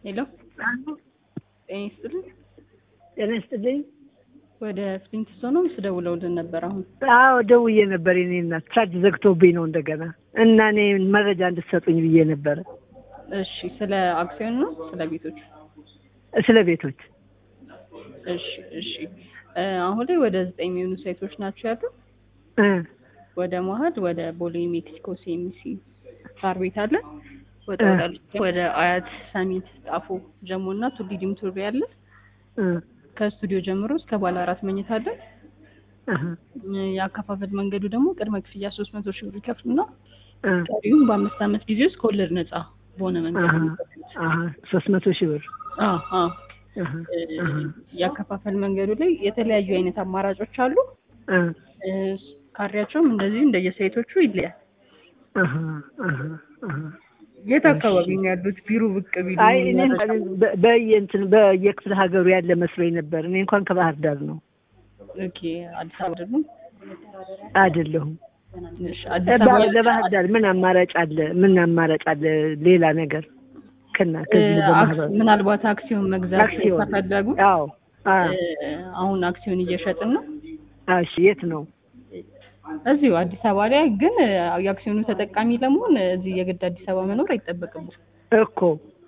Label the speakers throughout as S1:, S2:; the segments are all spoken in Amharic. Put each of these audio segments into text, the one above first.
S1: ሄሎ ጤና ይስጥልኝ።
S2: ጤና ይስጥልኝ።
S1: ወደ ፍሊንት ስቶን ነው ስደውለውልን ነበር። አሁን
S2: አዎ ደውዬ ነበር። የኔ እናት ቻርጅ ዘግቶብኝ ነው እንደገና እና እኔ መረጃ እንድትሰጡኝ ብዬ ነበረ።
S1: እሺ፣ ስለ አክሲዮን ነው ስለ ቤቶች?
S2: ስለ ቤቶች።
S1: እሺ፣ እሺ። እ አሁን ላይ ወደ ዘጠኝ የሚሆኑ ሳይቶች ናቸው ያሉ
S2: እ
S1: ወደ መሀል ወደ ቦሌ ሜክሲኮ ሲኤምሲ ሳር ቤት አለ። ወደ
S2: እ
S1: ወዳሉት ወደ አያት ሰሚት፣ ጣፎ፣ ጀሞ እና ቱሊ ዲምቱ ያለ
S2: እ
S1: ከስቱዲዮ ጀምሮ እስከ ባለ አራት መኝታ አለ።
S2: አሀ
S1: እ የአከፋፈል መንገዱ ደግሞ ቅድመ ክፍያ ሶስት መቶ ሺህ ብር ይከፍሉና
S2: እ
S1: ቀሪውም በአምስት ዓመት ጊዜ ውስጥ ከወለድ ነጻ በሆነ መንገድ
S2: አሀ
S1: ነው የሚከፍሉት።
S2: አሀ ሶስት መቶ ሺህ ብር
S1: አዎ፣ አዎ።
S2: አሀ
S1: እ
S2: አሀ
S1: የአከፋፈል መንገዱ ላይ የተለያዩ አይነት አማራጮች አሉ።
S2: እ
S1: እ ካሬያቸውም እንደዚሁ እንደየሳይቶቹ ይለያል።
S2: አሀ አሀ አሀ
S1: የት አካባቢ ነው ያሉት? ቢሮ ብቅ ቢሉ
S2: አይ እኔ
S1: መረጃ-
S2: በ- በየእንትን በየክፍለ ሀገሩ ያለ መስሎኝ ነበር። እኔ እንኳን ከባህር ዳር ነው
S1: ኦኬ፣ አዲስ አበባ አይደሉም?
S2: አይደለሁም።
S1: እሺ፣ አዲስ
S2: ባ-
S1: አበባ
S2: ለባህር ዳር ምን አማራጭ አለ? ምን አማራጭ አለ? ሌላ ነገር ከና ከዚህ
S1: እ
S2: በማህበር
S1: አክስ- ምናልባት አክሲዮን መግዛት
S2: አክሲዮን
S1: ከፈለጉ
S2: አዎ አ
S1: እ አሁን አክሲዮን እየሸጥን ነው
S2: እሺ የት ነው?
S1: እዚሁ አዲስ አበባ ላይ ግን እ የአክሲዮኑ ተጠቃሚ ለመሆን እዚህ የግድ አዲስ አበባ መኖር አይጠበቅም።
S2: እኮ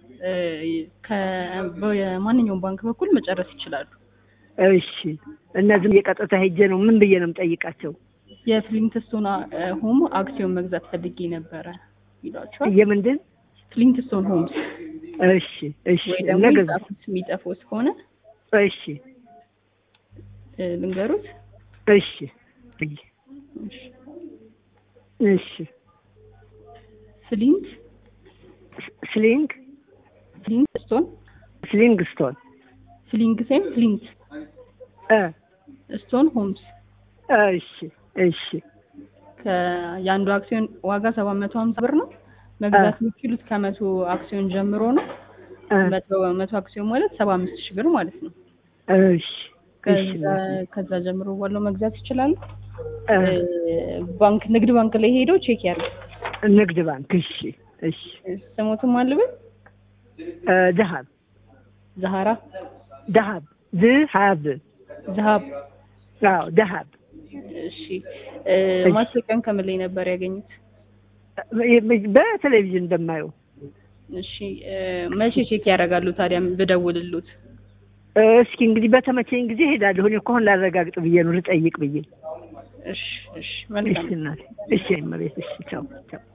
S1: በማንኛውም ባንክ በኩል መጨረስ ይችላሉ።
S2: እሺ እነዚህም የቀጥታ ሄጄ ነው ምን ብዬ ነው የምጠይቃቸው?
S1: የፍሊንትስቶን እ ሆም አክሲዮን መግዛት ፈልጌ ነበረ ይሏቸዋል።
S2: የምንድን
S1: ፍሊንትስቶን ሆምስ
S2: እሺ እሺ
S1: ወይ ደግሞ
S2: ነገ
S1: የሚጻፉት የሚጠፉት ከሆነ
S2: እሺ
S1: እ ልንገሩት።
S2: እሺ
S1: እሺ።
S2: እሺ
S1: ፍሊንት
S2: ስሊንግ
S1: ፍሊንት ስቶን
S2: ስሊንግ ስቶን
S1: ፍሊንግ ሴም ፍሊንት
S2: እ
S1: ስቶን ሆምስ
S2: እሺ እሺ
S1: ከ- የአንዱ አክሲዮን ዋጋ ሰባት መቶ ሀምሳ ብር ነው። መግዛት የሚችሉት ከመቶ አክሲዮን ጀምሮ ነው።
S2: እ
S1: መቶ መቶ አክሲዮን ማለት ሰባ አምስት ሺህ ብር ማለት ነው።
S2: እሺ እሺ
S1: ከዛ ከዛ ጀምሮ ባለው መግዛት ይችላሉ።
S2: እ
S1: እ ባንክ ንግድ ባንክ ላይ ሄደው ቼክ ያድርጉ።
S2: ንግድ ባንክ እሺ እሺ
S1: ስሞትም አልብል
S2: እ ደሃብ
S1: ዛሃራ
S2: ደሃብ ዝሃብ
S1: ዛሃብ
S2: አዎ ደሃብ
S1: እሺ እ ማስታወቂያን ከምን ላይ ነበር ያገኙት?
S2: በቴሌቪዥን እንደማየው
S1: እሺ እ መቼ ቼክ ያደርጋሉ ታዲያ ብደውልሉት?
S2: እስኪ እንግዲህ በተመቸኝ ጊዜ ሄዳለሁ። እኔ እኮ አሁን ላረጋግጥ ብዬ ነው ልጠይቅ ብዬ።
S1: እሺ እሺ
S2: እሺ
S1: መልካም
S2: እናቴ፣ እሺ እመቤት፣ እሺ ቻው ቻው።